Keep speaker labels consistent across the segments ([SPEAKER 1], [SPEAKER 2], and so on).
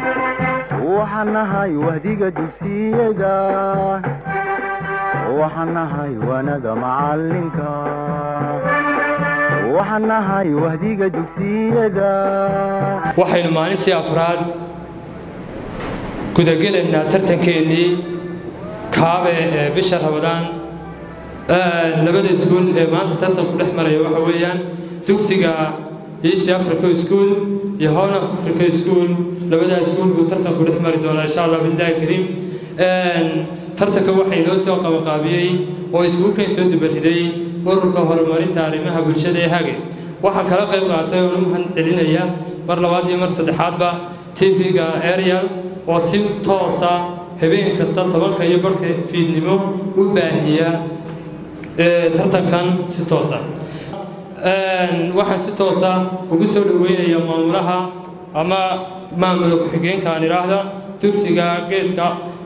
[SPEAKER 1] waxaan nahay wahdiga dugsiyada waxaan nahay wanada macalinka waxaan nahay wahdiga dugsiyada
[SPEAKER 2] waxaynu maalintii afraad gudagelaynaa tartankeennii kaabe ee bisha rabadaan labada iskuul ee maanta tartanku dhex maraya waxa weeyaan dugsiga east africa school iyo horn of africa school labadaa iskuul buu tartanku dhex mari doonaa insha allah billahi kariim tartanka waxaa inoo soo qabaqaabiyey oo iskuulkan soo dubariday ururka horumarinta arrimaha bulshada ee hage waxaa kala qayb qaatay oo mahad celinaya mar labaad iyo mar saddexaadba tv-ga ariel oo si toosa habeen kasta tobanka iyo barhka fiidnimo u baahiya tartankan si toosa waxaan si toosa ugu soo dhoweynaya maamulaha ama maamula ku-xigeenka aan idhaahda dugsiga geeska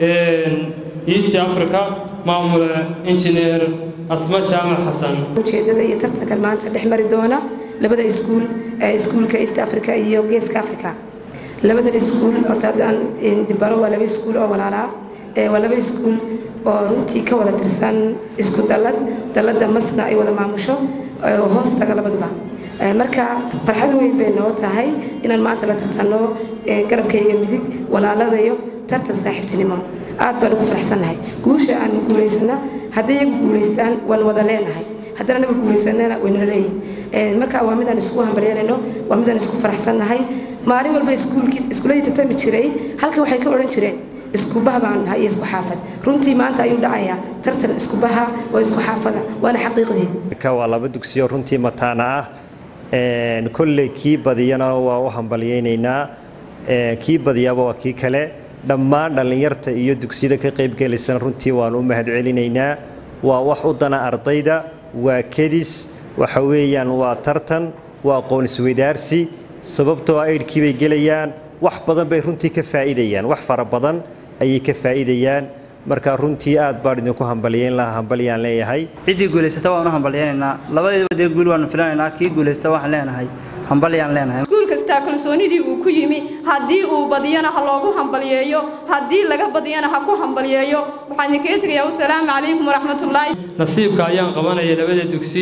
[SPEAKER 2] east africa maamula injineer asma jaamac xasan
[SPEAKER 3] ujeedada iyo tartankan maanta dhex mari doona labada iskuul iskuulka east africa iyo geeska africa labadan iskuul horta haddaan dimbaro waa laba iskuul oo walaalaa waa laba iskuul oo runtii ka wada tirsan isku dallad dalladda masna ay wada maamusho hoos taga labaduba marka farxad weyn bay noo tahay inaan maanta la tartanno garabkayga midig walaaladayo tartan saaxiibtinimo aad baan ugu faraxsannahay guusha aan guulaysana hadday iyagu guulaystaan waan wada leenahay haddana anaga guulaysanana waynala leeyihin marka waa midaan isku hambalyeynayno waa midaan isku faraxsannahay maalin walba iskuuladii tartami jiray halkan waxay ka odhan jireen iskubaha baan nahay iyo isku xaafad runtii maanta ayuu dhacayaa tartan iskubaha oo isku xaafada waana xaqiiqdii
[SPEAKER 4] waa laba dugsiyo runtii mataana ah kolley kii badiyana waa u hambalyaynaynaa kii badiyaaba waa kii kale dhammaan dhallinyarta iyo dugsiyada ka qaybgelaysana runtii waanu u mahadcelinaynaa waa wax u dana ardayda waa kedis waxa weeyaan waa tartan waa aqoon isweydaarsi sababtoo aydhkii bay gelayaan wax badan bay runtii ka faa'iidayaan wax fara badan ayay ka faa'iidayaan marka runtii aad baan idinku hambalyeyn lahaa hambalyaan leeyahay
[SPEAKER 5] ciddii guulaysata waanu hambalyaynaynaa labadiiba dee guul waanu filanaynaa kii guulaysta waxaan leenahay hambalyaan leenahay
[SPEAKER 6] iskuul kastaa kalsoonidii uu ku yimi haddii uu badiyana ha loogu hambalyeeyo haddii laga badiyana ha ku hambalyeeyo waxaan idinkaga tegayaa wasalaamu calaykum waraxmatullaahi
[SPEAKER 2] nasiibka ayaan qabanaya labada dugsi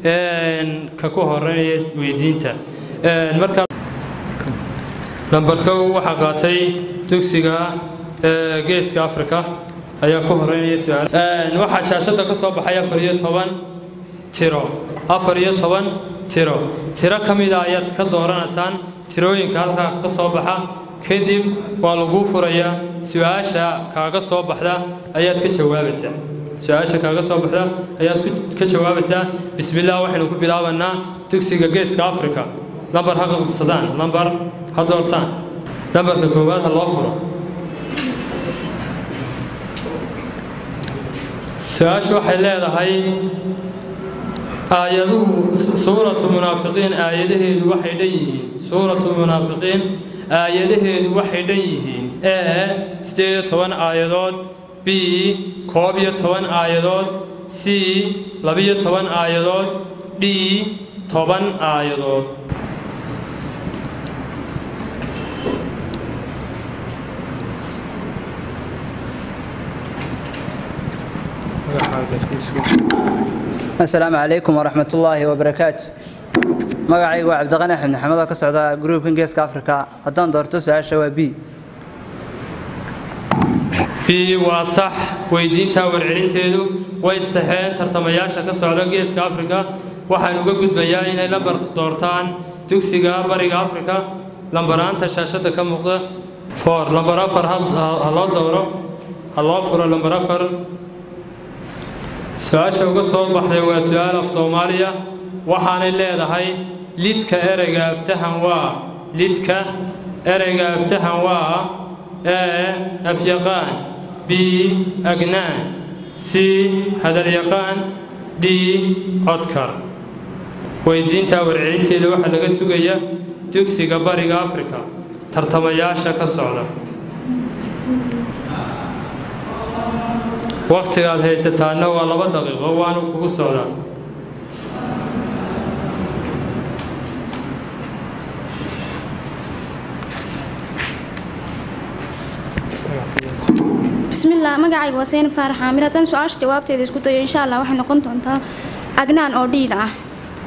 [SPEAKER 2] ka ku horeynaya weydiinta markaa lambar kow waxaa qaatay dugsiga geeska africa ayaa ku horeynaya su-aal waxaa shaashadda ka soo baxay afar iyo toban tiro afar iyo toban tiro tiro ka mida ayaad ka dooranaysaan tirooyinka halkaa ka soo baxa kadib waa laguu furayaa su-aasha kaaga soo baxda ayaad ka jawaabaysaa su-aasha kaaga soo baxda ayaad ka jawaabaysaa bismillaah waxaynu ku bilaabanaa dugsiga geeska africa lambar ha qabsadaan lambar ha doortaan lambarka koowaad ha loo furo su-aashu waxay leedahay aayaduhu suuratu munaafiqiin aayadaheedu waxay dhan yihiin suuratu munaafiqiin aayadaheedu waxay dhan yihiin e siddeed iyo toban aayadood b koob iyo toban aayadood c labiyo toban aayadood d toban aayadood
[SPEAKER 5] asalaamu calaykum waraxmat ullaahi wabarakaatu magacaygu waa cabdiqani axmed maxamed oo ka socda gruubkan geeska africa haddaan doorto su-aasha waa b
[SPEAKER 2] b waa sax weydiinta warcelinteedu way saxeen tartamayaasha ka socda geeska africa waxaan uga gudbayaa inay lambar doortaan dugsiga bariga africa lambaraanta shaashadda ka muuqda for lambar afar ha loo dooro ha loo furo lambar afar su-aasha uga soo baxday waa su-aal af soomaaliya waxaanay leedahay lidka ereyga aftahan waa lidka ereyga aftahan waa e afyaqaan b agnaan c hadalyaqaan d codkar weydiinta warcelinteeda waxaa laga sugaya dugsiga bariga africa tartamayaasha ka socda wakhtigaad haysataana waa laba daqiiqo waanu kugu socdaa
[SPEAKER 7] bismillaah magacayga waa seyna faarax xaamir haddaan su-aasha jawaabteeda isku dayo insha allah waxay noqon doontaa agnaan oo dhiida ah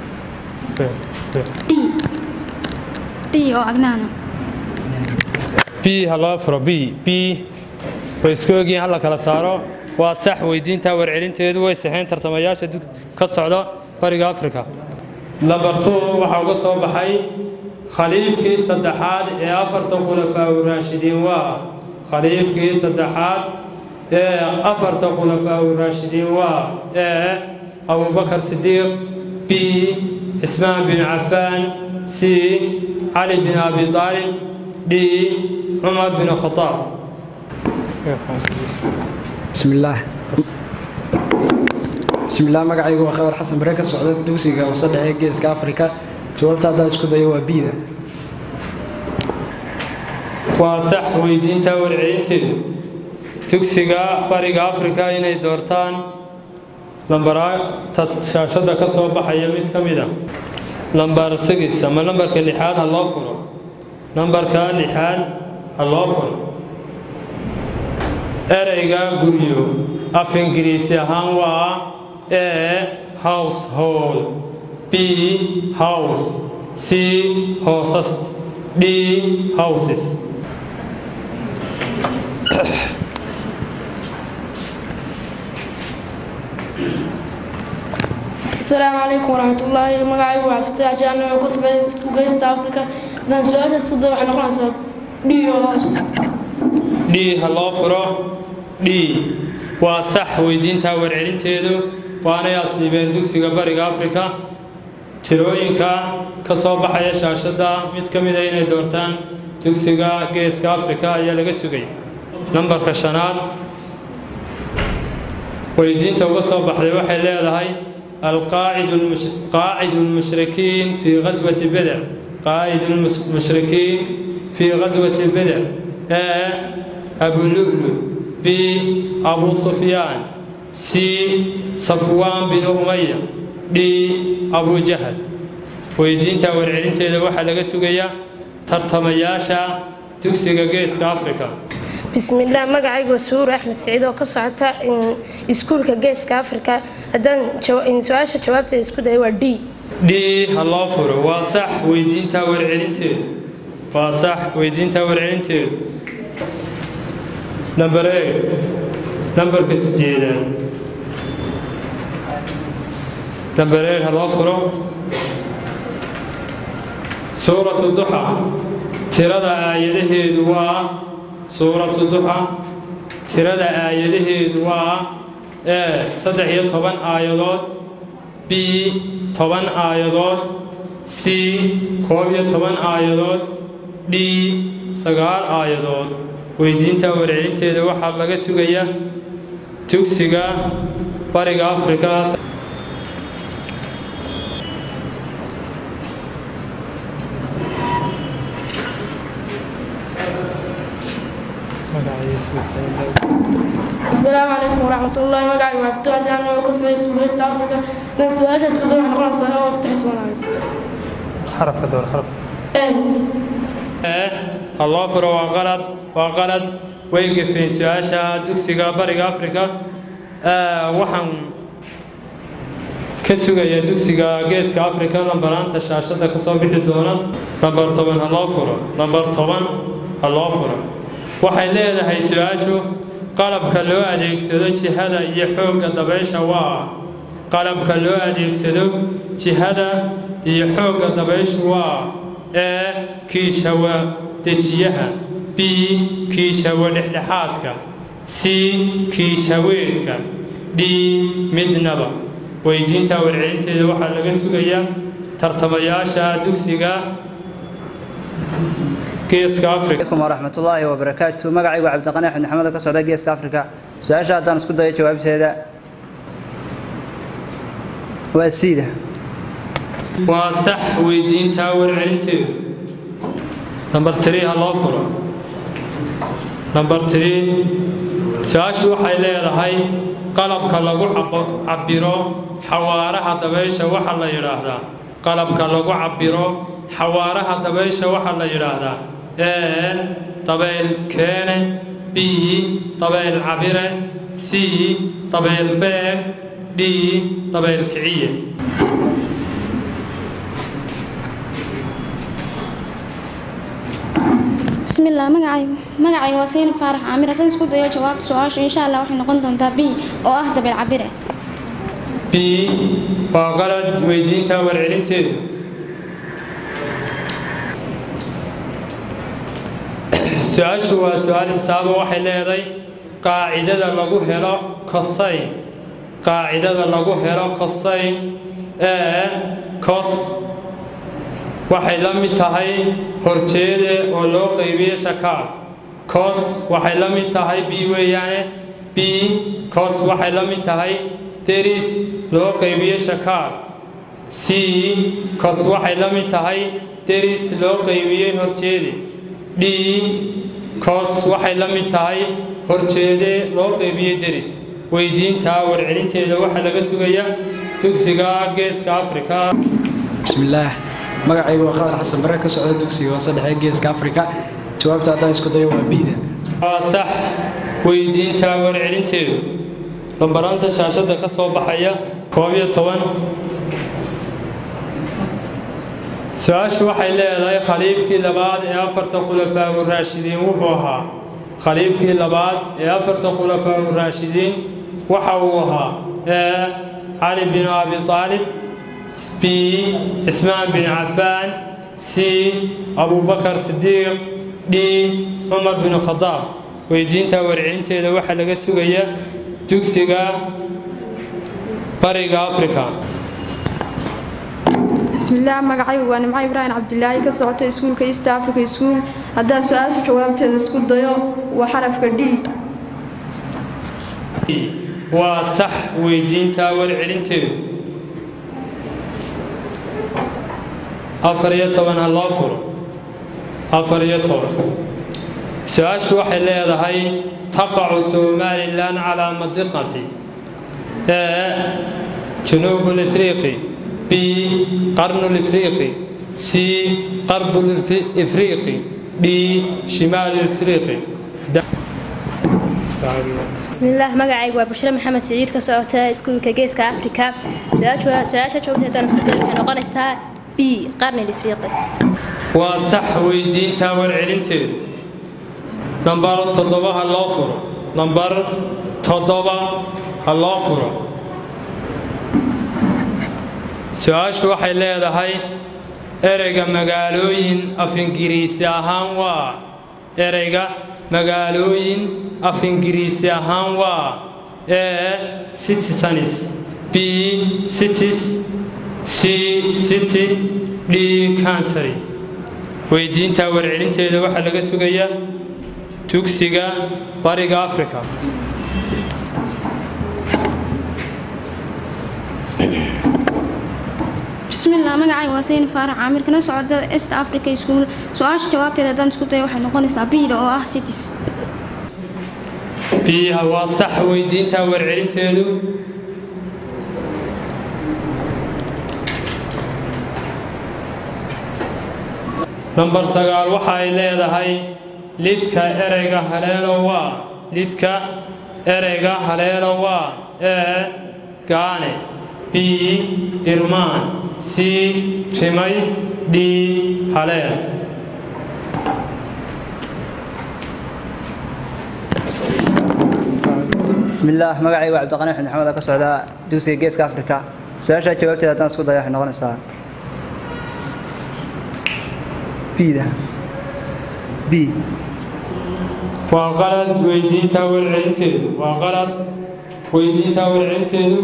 [SPEAKER 7] d d oo agnaana
[SPEAKER 2] b ha loo furo b b way isku ogyihiin hala kala saaro waa sax weydiinta warcelinteedu way saxeen tartamayaasha dug ka socda bariga afrika lambartu waxaa uga soo baxay khaliifkii saddexaad ee afarta khulafaa uraashidiin waa khaliifkii saddexaad ee afarta khulafaa uraashidiin waa ee abubakar sidiiq b cismaan bin cafaan c cali bin abi aalib d cumar bin khataab
[SPEAKER 8] bismillaah bismillaah magacaygu waa khadar xasan bare ka socda dugsiga hoose dhexe geeska afrika jawaabta haddaan isku dayo waa biida
[SPEAKER 2] waa sax weydiinta warcelinteedu dugsiga bariga afrika inay doortaan lambarta shaashada ka soo baxaya mid ka mid a lambar sigis ama lambarka lixaad ha loo furo lambarka lixaad ha loo furo ereyga guryo af ingiriisi ahaan waa e household b house c hoosast d houses
[SPEAKER 9] السلام عليكم ورحمة الله مقعي وعفتاح جانا وقصة وقصة أفريقيا إذا سؤال تفضل عن قناة ديو هاوس
[SPEAKER 2] d ha loo furo d waa sax weydiinta warcelinteedu waanay asliibeen dugsiga bariga afrika tirooyinka ka soo baxaya shaashadda mid ka mida inay doortaan dugsiga geeska afrika ayaa laga sugay nambarka shanaad weydiinta uga soo baxday waxay leedahay القاعد المش... قاعد المشركين في غزوة بدر قائد المشركين في غزوة بدر آه أبو لؤلؤ ب أبو سفيان C صفوان بن أمية D أبو جهل weydiinta warcelinteeda waxaa laga sugayaa tartamayaasha dugsiga geeska afrika
[SPEAKER 10] bismillaah magacaygu waa suur axmed siciid oo ka socota iskuulka geeska afrika haddaan su-aasha jawaabteeda isku dayo waa d
[SPEAKER 2] d ha loo furo waa sax weydiinta warcelinteedu waa sax weydiinta warcelinteedu namber e nambarka sijeedaad namber e ha loo furo suuratu duxa tirada aayadaheedu waa suuratu duxa tirada aayadaheedu waa e saddex iyo toban aayadood b toban aayadood c koob iyo toban aayadood d sagaal aayadood weydiinta warcelinteeda waxaa laga sugaya dugsiga bariga afrika
[SPEAKER 9] السلام عليكم ورحمة الله مقعي وعفتاح جانا وقصة وقصة أفريقيا إذا سؤال تفضل عن قناة واستحيت وانا
[SPEAKER 2] حرف كدور حرف
[SPEAKER 9] إيه
[SPEAKER 2] الله فر وغلط وغلط ويقف في سؤاشا دكسيغا بريغ أفريقيا وحن كسوغا dugsiga geeska afrika lambaraanta shaashada kasoo bixi doona nambar toban ha loo furo nambar toban ha loo furo waxay leedahay su-aashu qalabka loo adeegsado jihada iyo xoogga dabaysha waa qalabka loo adeegsado jihada iyo xoogga dabayshu waa ee kiishawa dejiyaha b kiishawa dhexdhexaadka c kiishaweedka d midnaba weydiinta warcelinteeda waxaa laga sugayaa tartamayaasha dugsiga geeska afrika
[SPEAKER 5] عليكم ورحمة الله وبركاته مقعي وعبد القناح بن حمد كسعودة جيسك أفريقيا سؤال شاهدان اسكو داية جواب سيدا واسيدة
[SPEAKER 2] waa sax weydiintaa warcelinteedu nambar tiri ha loo furo nambar tiri su-aashu waxay leedahay qalabka lagu cabiro xawaaraha dabaysha waxa la yidhaahdaa qalabka lagu cabiro xawaaraha dabaysha waxa la yidhaahdaa ee dabayl keene b b dabeyl cabire c dabeyl beeg d dabeyl kiciye
[SPEAKER 7] bismillaah magacaygu magacayga waa saynab faarax caamir haddaan isku dayo jawaabta su-aasha insha allah waxay noqon doontaa b oo ah dabeel cabire
[SPEAKER 2] b waa qalad weydiinta warcelinteedu su-aashu waa su-aal xisaabo waxay leedahay qaacidada lagu helo cosayn qaacidada lagu helo cosayn ee cos waxay la mid tahay horjeede oo loo qaybiye shakaal cos waxay la mid tahay b weeyaane b cos waxay la mid tahay deris loo qaybiye shakaal c cos waxay la mid tahay deris loo qaybiyey horjeede d cos waxay la mid tahay horjeede loo qaybiyey deris weydiinta warcelinteeda waxaa laga sugaya dugsiga geeska afrika
[SPEAKER 8] bismillaah magacaygu waa khadar xasan bare ka socda dugsiga hoose dhexe geeska afrika jawaabta haddaan isku dayo waa biida
[SPEAKER 2] waa sax weydiinta warcelinteedu lambaranta shaashadda ka soo baxaya koob iyo toban su-aashu waxay leedahay khaliifkii labaad ee afarta khulafaa uraashidiin wuxuu ahaa khaliifkii labaad ee afarta khulafaa uraashidiin waxa uu ahaa ee cali bin abi aalib b cismaan bin cafaan c abubakar sidiiq d cumar bin khadaab weydiinta warcelinteeda waxaa laga sugaya dugsiga bariga africa
[SPEAKER 6] bismillaah magacaygu waa nimco ibraahim cabdilaahi ka socota iskuulka east africa school haddaan su-aasha jawaabteeda isku dayo waa xarafka d
[SPEAKER 2] waa sax weydiinta warcelinteedu afar iyo toban ha loo furo afar iyo toban su-aashu waxay leedahay taqacu somalilan calaa madiqati ee junuub lifriiqi b qarnu lifriiqi c qarbu ifriiqi d shimaal ifriiqi
[SPEAKER 11] bismillaah magacaygu waa bushre maxamed siciid ka socota iskuulka geeska afrika su-aasha joogta haddaan isku dayo waxay noqonaysaa b qarni lifriiqi
[SPEAKER 2] waa sax weydiinta warcelinteedu nambar toddoba ha loo furo nambar toddoba ha loo furo su-aashu waxay leedahay ereyga magaalooyin af ingiriisi ahaan waa ereyga magaalooyin af ingiriisi ahaan waa ee citizenis b cities c city d country weydiinta warcelinteeda waxaa laga sugayaa dugsiga bariga africa
[SPEAKER 7] bismillaah magacayga waa sayn faarax caamir kana socda east africa school su-aasha jawaabteeda haddaan isku dayo waxay noqonaysaa biida oo ah cities
[SPEAKER 2] biyaha waa sax weydiinta warcelinteedu nambar sagaal waxa ay leedahay lidka ereyga haleelo waa lidka ereyga haleelo waa ee gaane b irmaan c rimay d haleel
[SPEAKER 5] bismillaah magacaygu waa cabdiqani axmed maxamed oo ka socda dugsiga geeska afrika su-aasha jawaabteeda haddaan isku dayo waxay noqonaysaa bida b
[SPEAKER 2] waa qalad weydiinta warcelinteedu waa qalad weydiinta warcelinteedu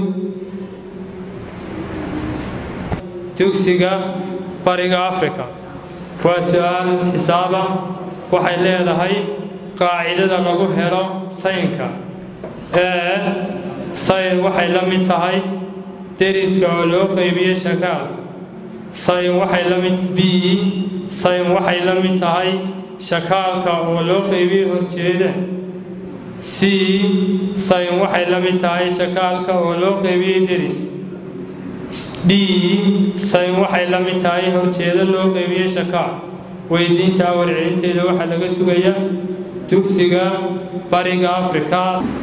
[SPEAKER 2] dugsiga bariga africa waa su-aal xisaaba waxay leedahay qaacidada lagu helo saynka ee sayn waxay la mid tahay deriska oo loo qaybiye shakaal sayn waxay la mid b sayn waxay la mid tahay shakaalka oo loo qaybiye horjeeda c sayn waxay la mid tahay shakaalka oo loo qaybiyey deris d sayn waxay la mid tahay horjeeda loo qaybiyey shakaal weydiinta warcelinteeda waxaa laga sugayaa dugsiga bariga afrika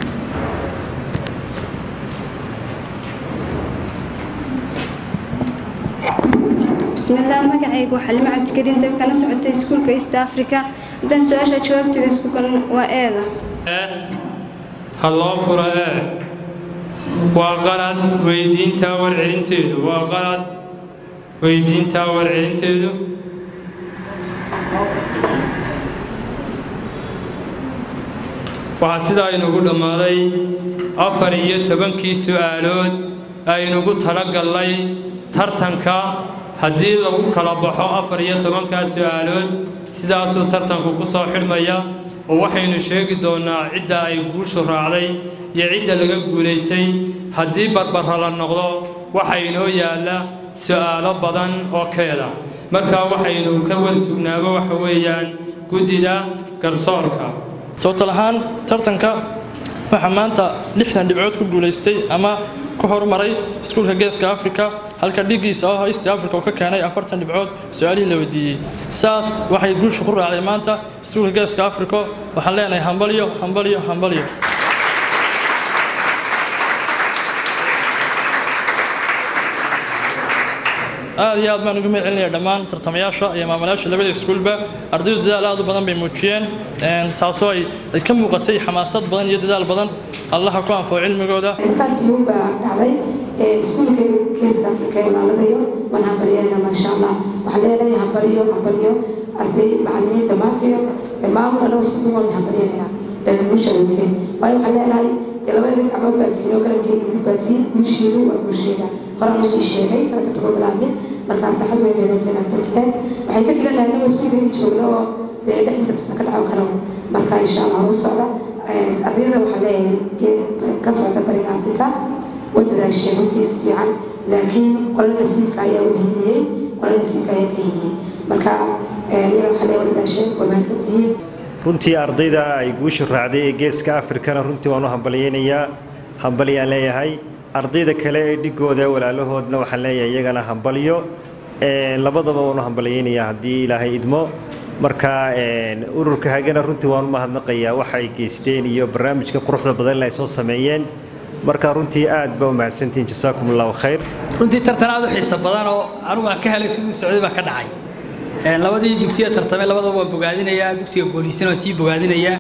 [SPEAKER 7] bismillaah magacaygu waa xalimo cabdikariin dabkana socotay iskuulka east africa haddaan su-aasha jawaabteeda isku galno waa eeda
[SPEAKER 2] ha loo furo ee waa qalad weydiinta warcelinteedu waa qalad weydiinta warcelinteedu waxaa sidaa inugu dhammaaday afar iyo tobankii su'aalood aynugu talagallay tartanka haddii lagu kala baxo afar iyo tobankaa su'aalood sidaasuu tartanku ku soo xidhmaya oo waxaynu sheegi doonnaa cidda ay guushu raacday iyo cidda laga guulaystay haddii barbarra la noqdo waxaa inoo yaalla su'aalo badan oo keeda markaa waxaynu ka warsugnaabo waxa weeyaan guddida garsoorka
[SPEAKER 12] tootal ahaan tartanka waxaa maanta lixdan dhibcood ku guulaystay ama ku horumaray iskuulka geeska afrika halka dhigiisa oo east africa oo ka keenay afartan dhibcood su-aalihii la weydiiyey saas waxay guusha ku raacday maanta iskuulka geeska africa waxaan leenahay hambalyo hambalyo hambalyo aad iyo aad baan uga mahad celinaya dhammaan tartamayaasha iyo maamulayaasha labada iskuulba ardaydu dadaal aad u badan bay muujiyeen taasoo ay ay ka muuqatay xamaasad badan iyo dadaal badan allaha ku anfaco cilmigooda
[SPEAKER 3] markaatiiun baa dhacday iskuulka geeska afrika ee walaaladayo waan hambalyeelna maasha allah waxaan leenahay hambalyo hambalyo arday macalimiin dhammaantayo maamul anagoo isku duwan hambalyeelna guusha weyseen waayo waxaan leenahay dee labada gacmood baa tihin oo garabkeena ugu baatiin guusheedu waa guusheeda horaan usii sheegay sanadka toban bilaabmin markaa farxad weyn bay nooteenaa balse waxay ka dhigan lahay anagoo iskuulkeena joogno oo dee dhexdiisa tartan ka dhaco kale marka insha allah horu socda ardayda waxaa leeyahay ka socota bariga afrika way dadaasheen runtii si fiican laakiin qolo nasiibka ayaa u hiliyey qolo nasiibka ayaa ka hiliyey marka iyaga waxaa leeyahay way dadaasheen way mahadsantihiin
[SPEAKER 4] runtii ardayda ay guushu raacday ee geeska afrikana runtii waan u hambalyaynayaa hambalyaan leeyahay ardayda kale ee dhigooda walaalahoodna waxaan leeyahay iyagana hambalyo labadaba waan u hambalyaynayaa haddii ilaahay idmo marka ururka hagana runtii waan u mahadnaqayaa waxa ay geysteen iyo barnaamijka quruxda badan ay soo sameeyeen marka runtii aad baa u mahadsantihiin jasaakum allahu khayr
[SPEAKER 13] runtii tartan aad u xiiso badan oo anugu aan ka helay siduu socday baa ka dhacay labadii dugsiya tartamay labadaba waan bogaadinayaa dugsiga booliisana waan sii bogaadinayaa